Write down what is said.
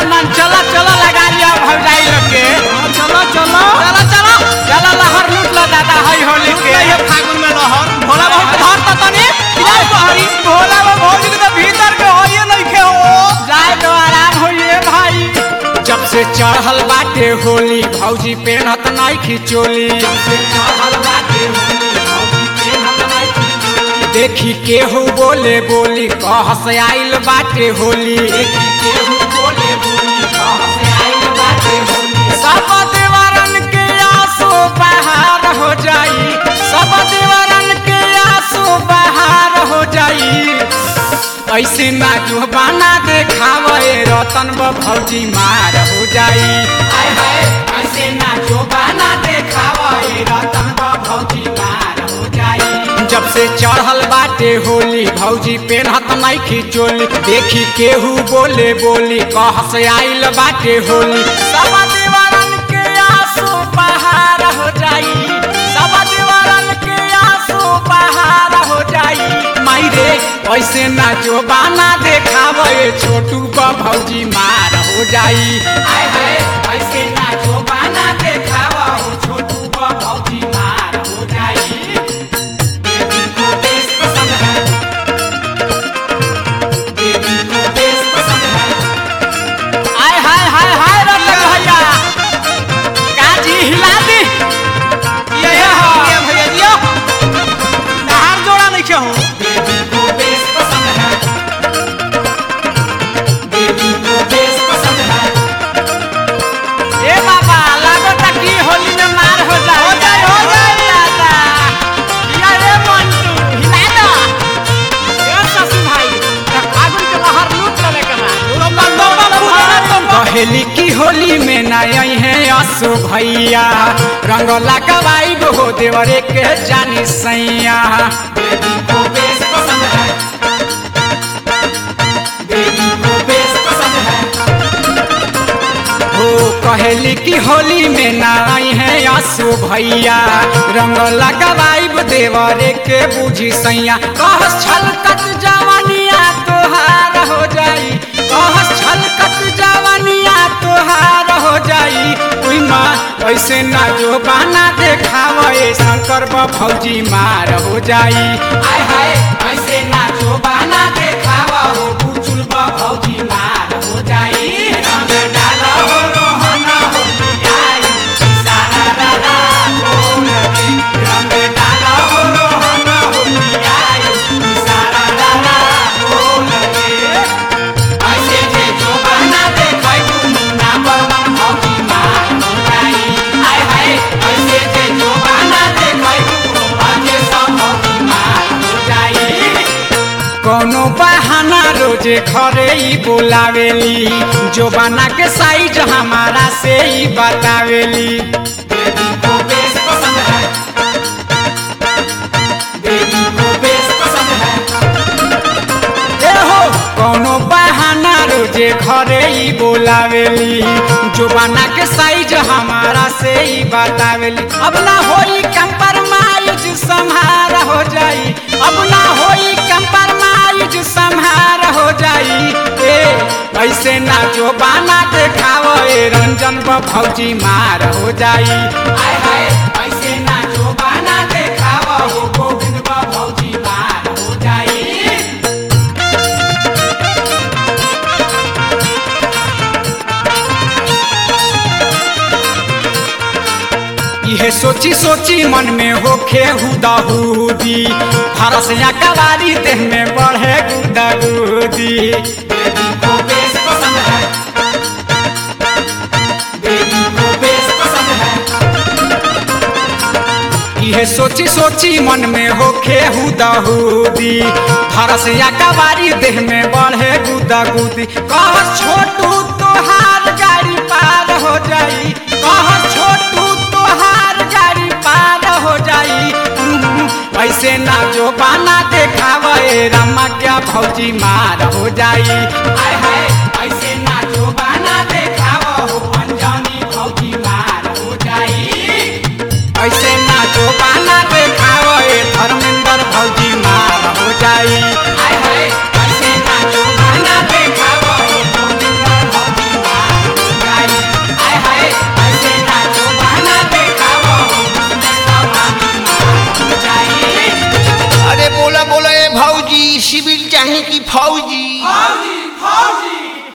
मन चलो चलो लगा लिया भौजाई लोग के हाँ, चलो चलो चलो चलो चलो लहर लूट लो दादा हई होली के ये फागुन में लहर भोला बाबू के धर त तनी किधर बहरी भोला बाबू भौजी के तो भीतर के होइए नइखे हो जाए तो आराम होइए भाई जब से चढ़ल बाटे होली भौजी पेनत नहीं खिचोली देखी केहू बोले बोली कहस आइल बाटे होली सब देवरन के आंसू बहार हो जाई सब देवरन के आंसू बहार हो जाई ऐसे ना जो बाना देखावे रतन ब भौजी मार हो जाई आय हाय ऐसे ना जो बाना देखावे रतन ब भौजी मार हो जाई जब से चढ़ल बाटे होली भौजी पेनहत नहीं खिचोली देखी केहू बोले बोली कहस आइल बाटे होली सब दीवारन के आंसू बहार हो जाई सब दीवारन के आंसू बहार हो जाई माई रे ऐसे ना जो बाना देखावे छोटू ब भौजी मार हो जाई आय हाय ऐसे ना जो बाना देखावे छोटू ब भौजी मार हो जाई बेबी को बेस पसंद है बेबी को बेस पसंद है आय हाय हाय हाय रतन भैया काजी हिला दी ये ये ये भैया जियो नहार जोड़ा नइखे हो बेबी को बेस पसंद है बेबी को बेस पसंद है ए बाबा लागो तक की होली में मार हो जाए हो जाए, हो जाए। दादा या रे मंटू हिला दो ए ससु भाई तक फागुन के लहर लूट लेने के बाद बम बम बम बम बम बम कहेली की होली में नई है असु भैया रंग लगवाई हो देवरे के जानी सैया बेबी को बेस पसंद है बेबी को बेस पसंद है हो कहेली की होली में नाई है असु भैया रंग लगवाई देवरे के बुझी सैया कहस छलकत जवानिया तोहार हो जाई कहस छलकत जवानिया तोहार हो जाई उई माँ ऐसे ना जो बाना देखावे शंकर ब भौजी मार हो जाई आय हाय ऐसे ना जो बाना देखावा हो बुचुल ब भौजी मार हो जाई रंग डाला हो रोहन हो जाई सारा दादा बोल के रंग डाला हो रोहन हो जाई सारा दादा बोल के ऐसे जे जो बना देखै मुन्ना बमन भौजी मार हो जाई आय हाय ऐसे जे जो बना देखै अजे सब भौजी मार हो जाई कोनो बहाना रोजे घरे ही बोलावेली जो बना के साइज हमारा से ही बतावेली बेबी को बेस पसंद है बेबी को बेस पसंद है ए हो कोनो बहाना रोजे घरे ही बोलावेली जो बना के साइज हमारा से ही बतावेली अब ना होई कंपरमाइज संहार हो जाई अब ना होई कंपरमाइज संहार हो जाई ए ऐसे ना जो बाना देखाव ए रंजन ब भौजी मार हो जाई आय हाय ऐसे ना जो बाना देखाव हो गोविंद ब भौजी मार हो जाई इहे सोची सोची मन में होखे हुदाहुदी फरस या कवारी देह में बढ़े गुदागुदी बेबी को बेस पसंद है बेबी को बेस पसंद है इहे सोची सोची मन में होखे हुदाहुदी फरस या कवारी देह में बढ़े गुदागुदी कह छोटू तोहार गाड़ी पार हो जाई कह छोटू तोहार गाड़ी पार हो जाई हम्म, ऐसे ना जो बाना देखावे रमा क्या भौजी मार हो जाई आय हाय ऐसे ना जो बाना देखाव हो अंजानी भौजी मार हो जाई ऐसे ना जो बाना देखावे धर्मेंद्र भौजी मार हो जाई आय हाय ऐसे ना जो बाना देखावे धर्मेंद्र भौजी मार चाहे कि फौजी फौजी फौजी